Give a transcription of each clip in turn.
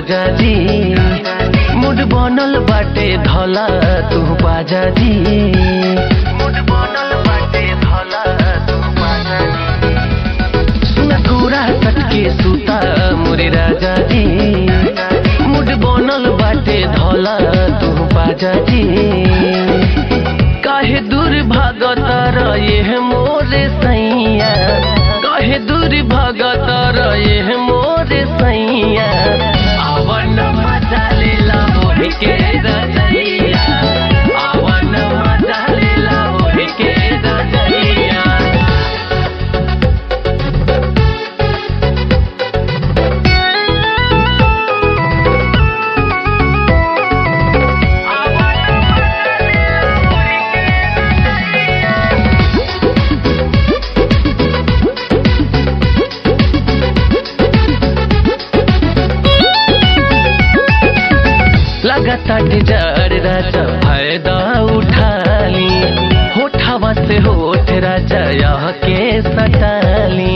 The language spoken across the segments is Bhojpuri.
राजा जी मुड बनल बाटे धला तू बाजा जी मुड बनल बाटे धला तू बाजा जी सुन कुरा कटके सुता मोरे राजा जी मुड बनल बाटे धला तू बाजा जी काहे दूर भागत रहे मोरे सैया काहे दूर भागत रहे मोरे सैया आवन मजा लेला मोहि के रजैया आवन मजा लेला मोहि के रजैया लगातार डिजार राजा फायदा उठाली होठावा से होठ राजा यह के सटाली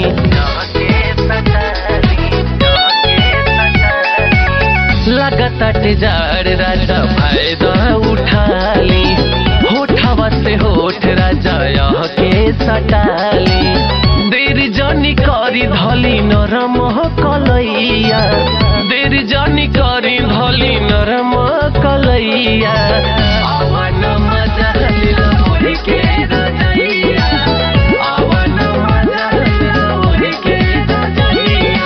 लगातार डिजार राजा फायदा उठाली होठावा से होठ राजा यह के सटाली देर जनी करी धली नरम कलैया देर जनी करी धली नरम कलैया आवन मजा लिला मोहि के रजैया आवन मजा लिला मोहि के रजैया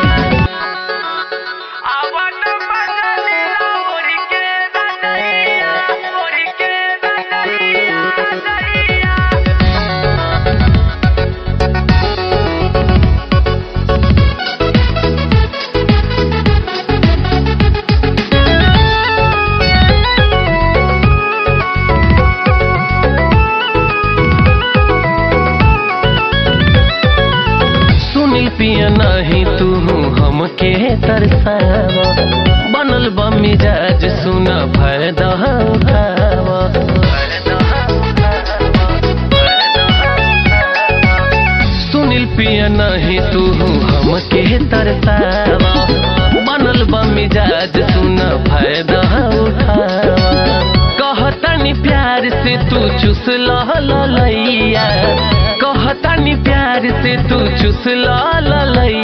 आवन मजा लिला मोहि के रजैया मोहि के रजैया रजैया सुनील पिया नहीं तू हमके तरसावा बनल बा मिजाज सुना फायदा उठावा सुनील पिया नहीं तू हमके तरसावा बनल बा मिजाज सुना फायदा उठावा कहतनी प्यार से तू चुस लैया कहतनी प्यार से तू चुस लैया